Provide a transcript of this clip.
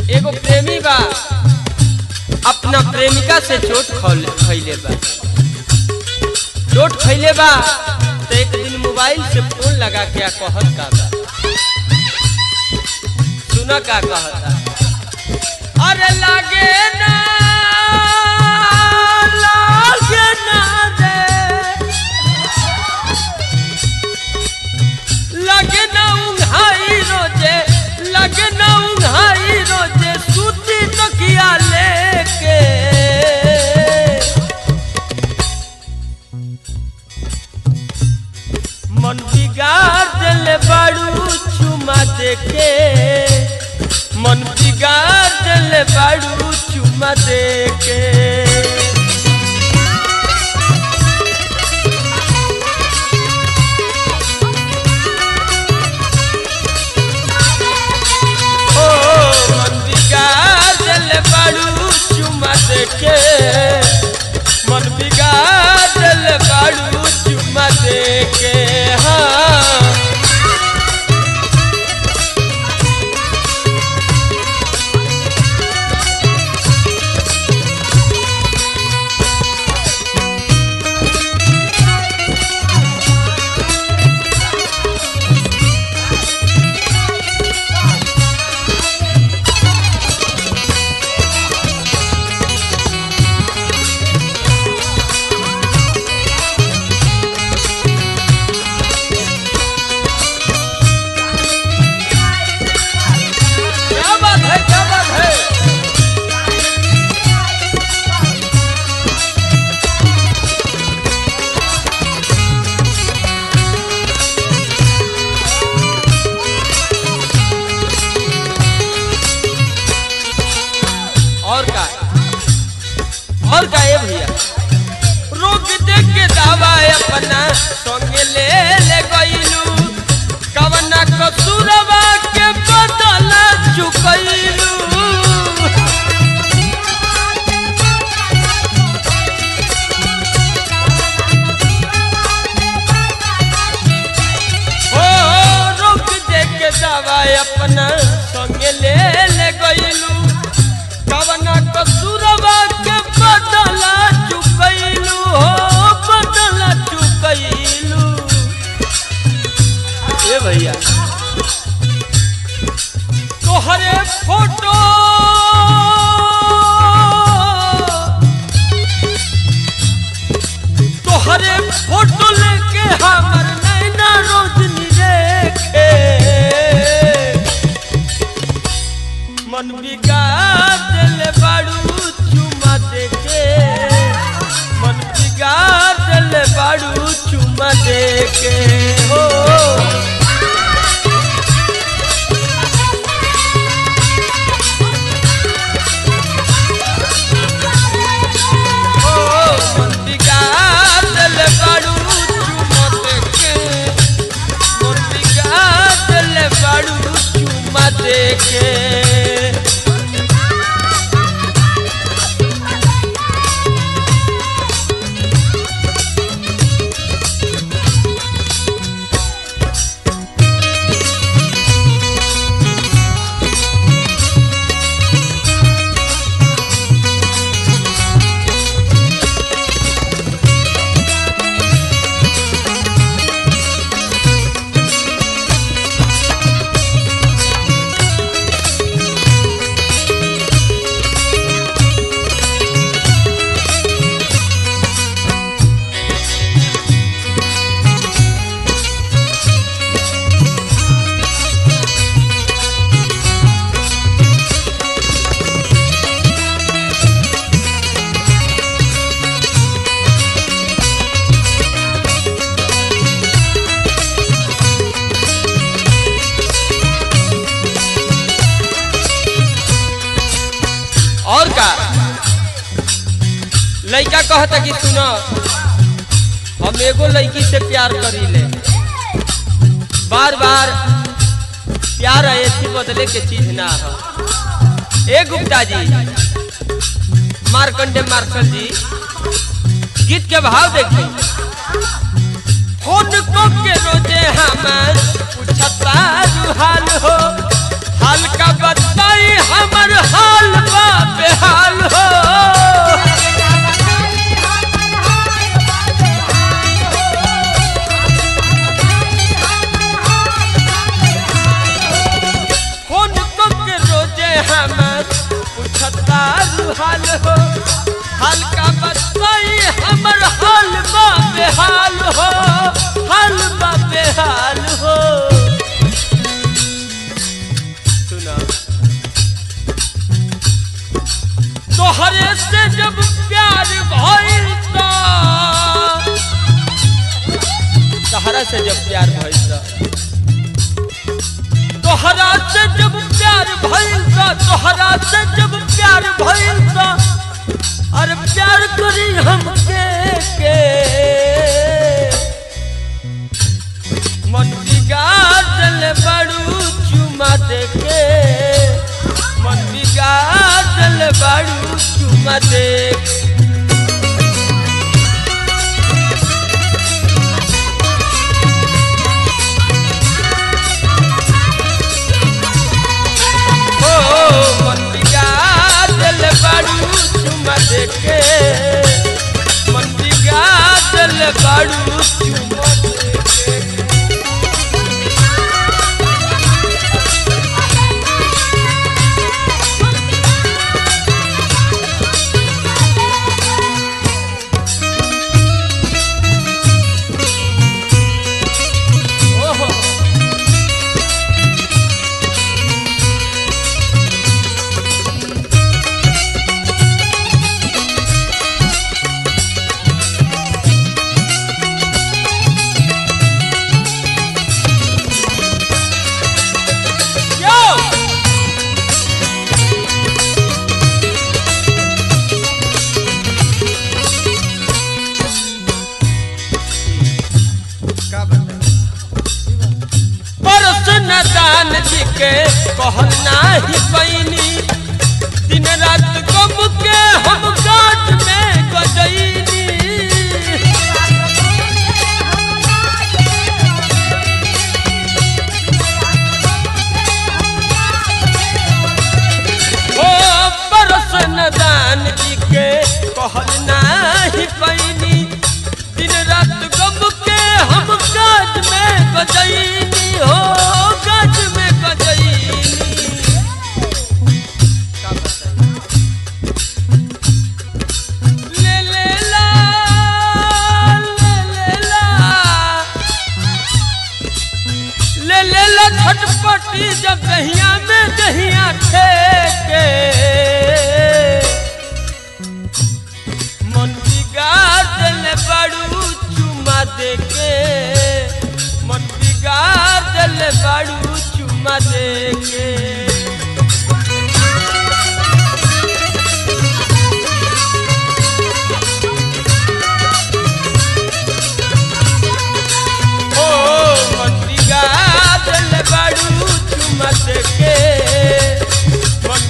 एगो प्रेमी बा अपना प्रेमिका से चोट खौले- खैले बा चोट खैले बा तो एक दिन मोबाइल से फोन लगा के आ कहत का बा सुना का कहता अरे लागे ना लागे ना रे लगे ना उंघाई रोजे लगे ना उंघाई रोजे सूती तकिया लेके मन बिगाड़ दिले बाड़ू चुमा देके मन बिगाड़ दिले बाड़ू चुमा देके ओ मन बिगाड़ दिले बाड़ू चुमा देके मन बिगाड़ दिले बाड़ू चुमा देके हाँ क्या बात है क्या बात है और का और का ये भैया रोक दे के दावा अपना संगे ले ले गइलू कवना कसूरवा के बदल चुकइलू ओ रोक दे के दावा अपना संगे ले ले गइलू कवना कसूरवा के बदल चुकइलू हो बदल चुकइलू ए भैया तोहरे फोटो तोहरे फोटो लेके हमर नैना रोशनी देखे मन बिगाड़ दिले बाड़ू चुमा देके मन बिगाड़ दिले बाड़ू चुमा देके हो ओ मन बिगाड़ दिले बाड़ू चुमा देके मन बिगाड़ दिले बाड़ू चुमा देके और का लड़का कहता कि सुनो हम एगो लड़की से प्यार करी ले बार बार प्यार ऐसी बदले के चीज ना हो ए गुप्ता जी मार्कंडे मार्शल जी गीत के भाव देखी फोन को के रोजे हमार पूछता हाल हो हाल का बताई हमर हमर पूछता रुहाल हो हल्का बताई हमर हाल बा बेहाल हो हाल बा बेहाल हो सुना तोहरे से जब प्यार भइल त तहरा से जब प्यार भइल त तोहरा से जब प्यार भइल त तोहरा से जब प्यार भइल त अरे प्यार करी हमके के मन बिगाड़ल बड़ू चुमा देके मन बिगाड़ल बड़ू चुमा देके हो मन बिगाड़ल बड़ू चुमा देके मन बिगाड़ल बड़ू चुमा देके ओहो Yo! का बताई परस न दान जी के कहल नाही पैनी दिन रात गम के हम गाट में गजैनी ओ परस न दान जी के कहल नाही पैनी दिन रात गम के हम गाट में गजैनी हो गाट में गजैनी का बताई ले ले ला ले ले ला ले ले ला छटपटी जब दहिया में दहिया ठेके मन बिगाड़ ले बड़ू चुमा देके मन बिगाड़ ले बड़ू चुमा देके ओ मन बिगाड़ल बड़ू चुमत के मन